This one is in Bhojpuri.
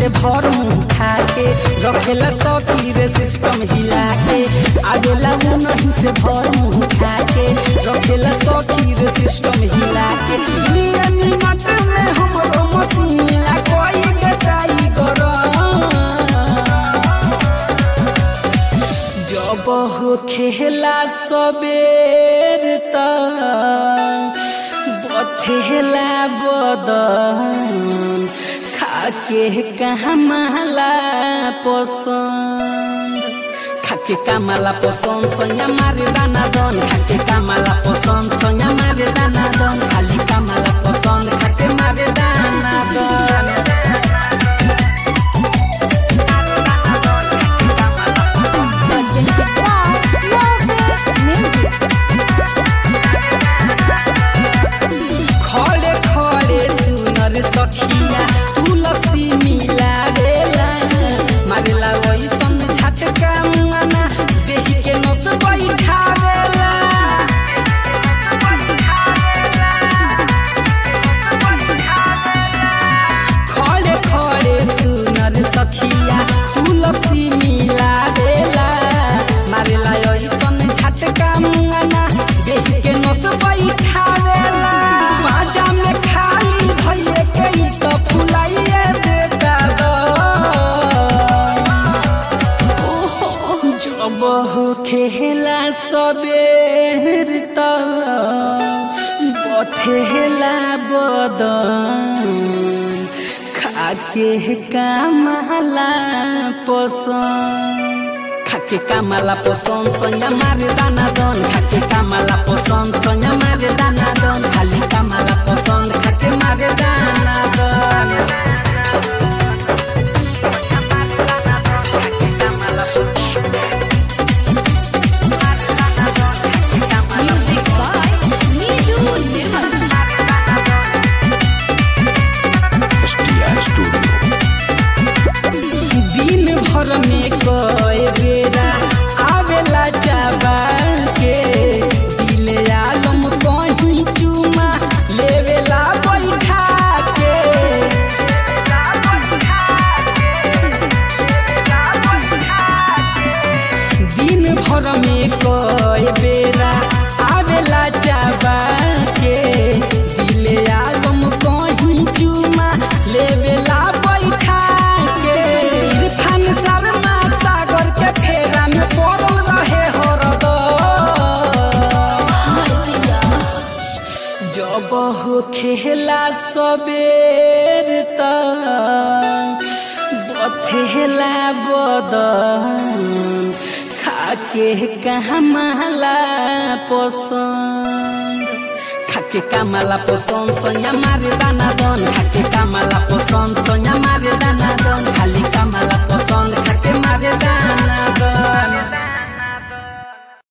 से भर मुंह खा के रखेला सौकी रे सिस्टम हिला के आवेला वो नहीं से भर मुंह खा के रखेला सौकी रे सिस्टम हिला के दुनिया मिनट में हमरो मसीहा कोई के ट्राई करो जब हो खेला सबेर तक बथेला बदन खाके कमाला पसंद खाके कमाला पसंद सोया मारे दाना दन खाके कमाला पसंद सोया मारे दाना दन खाली कमाला पसंद खाके मारे दाना दन खड़े खड़े सुनर सखिया तुलसी मिलावेला मारेला वैसन झटका मना देही के नस बैठावेला खड़े खड़े सुनर सखिया तुलसी मिलावेला मारेला वैसन झटका मना देही के नस बैठावेला बाजा में खाली भइए के ई त फुलाइए देता द जब हो खेला सबेर तक बथेला बदन खाके कामला पसंद खाके कामला पसंद सोया मारे दाना दन खाके कामला पसंद सोया मारे दाना दन खाली कामला पसंद खाके मारे दाना दन Music by Niju Nirmal. STR Studio. दिन भर में कए बेरा आवेला जाबा के दिल आलम कहीं चुमा लेवेला बैठा के दिन भर में कए बेरा आवेला जाबा के दिल आलम कहीं चुमा लेवेला बैठा के इरफान शर्मा सागर के फेरा में पड़ल रहे हरदम जब हो खेला सबेर तक बथेला बदन खाके कमाला पसंद खाके कामाला पसंद सोया मारे दाना दन खाके कामाला पसंद सोया मारे दाना दन खाली कामाला पसंद खाके मारे दाना दन